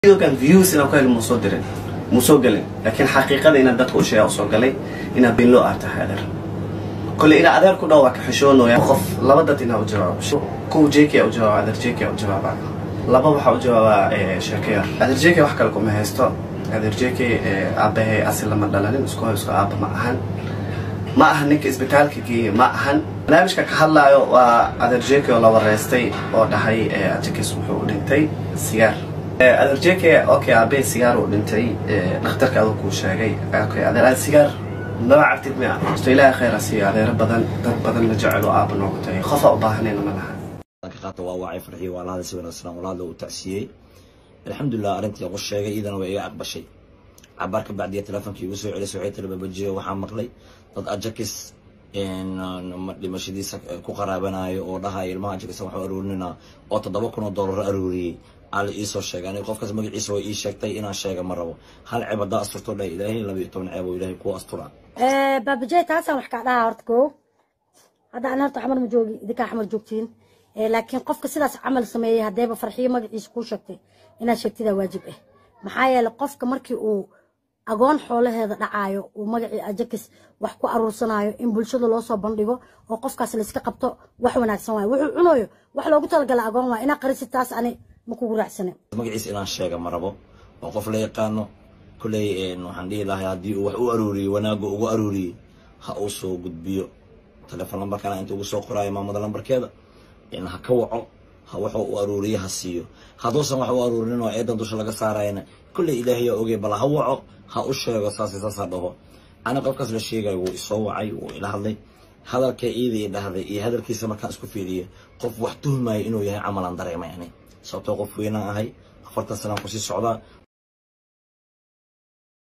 videogan views inaan ku helo musoo dirin musoo gelin laakiin xaqiiqada inaan dadka u sheega usoo galay inaan been loo aartahay adeer kole inaa adeer ku dhaw waa ka xishoonooya qof laba dad inaa u jawaabo kuwa jk u jawaaba adeer jk u jawaaba laba waxaa u jawaabaa sheekayar adeer jk wax kale kuma haysto adeer jk aabahay asil lama dhalanin isku isku aaba ma ahan ma aha ninka isbitaalka geeye ma ahan barnaamijka ka hadlaayo waa adeer jk oo la wareystay oo dhahay ajakis wuxuu u dhintay sigaar adeer jk okay aabee sigaar uu dhintay dhakhtarka aduu kuu sheegay okay adeer sigaar maba cabtid mia to ilaahay khayr asiiyo adeero badan dad badan la jecel oo aaba noogu tahay qofa u baahanayna ma laha ka qaata waa wacay farxii waa lahada si wanaagsan walaada uu tacsiyey alxamdulilah arrintii ugu sheegay iyadana waa iga aqbashay cabaar ka bacdiya teleefonkii igu soo celisay waxay tiri babajiyo waxaa maqlay dad ajakis dhimashadiisa ku qaraabanayo oo dhahaya ilmaha ajakis waxu aruurinina oo toddoba kun oo dollar aruuriyey aa la iisoo sheegay aniga qofkaas magaciisa way ii sheegtay inaan sheega ma rabo hal ceeb haddaa asturto dha ilaahay laba iyo toban ceeb oo ilaahay kuwa astura baabajey taasaan wax kaa dhaha horta ko hadda an horta xamar ma joogi idinkaa xamar joogtiin laakiin qofka sidaas camal sameeyey haddeeba farxiyo magaciisa kuu sheegtay inaad sheegtidaa waajib ah maxaa yeelay qofka markii uu agoon xoolaheeda dhacaayo uu magacii ajakis wax ku aruursanayo in bulshada loo soo bandhigo oo qofkaas layska qabto wax wanaagsan waayo wuxuu cunayo wax loogu talagala agoon waay inaa qarisi taas ani ma kugu raacsane magaciisa inaan sheega ma rabo oo qof la yaqaano kolley waxaan dhihi lahay haddii uu wax u aruuriyey wanaagga ugu aruuriyey ha uu soo gudbiyo telefoon lambarkana inta ugu soo qoraayo maamada lambarkeeda ha ka waco ha wuxuu u aruuriye ha siiyo hadduusan wax u aruurin oo eedan dusha laga saarayna kolley ilaahayaa ogey bal ha waco ha u sheego saas saasa dhaho ana qofkaas la sheegayo wuu isoo wacay wuu ila hadlay hadalka iida i dhahday iyo hadalkiisa markaan isku fiiriye qof wax tuhmaya inuu yahay camalan dareemay ani sababtoo qof weynaan ahay afartan sanaan kusii socdaa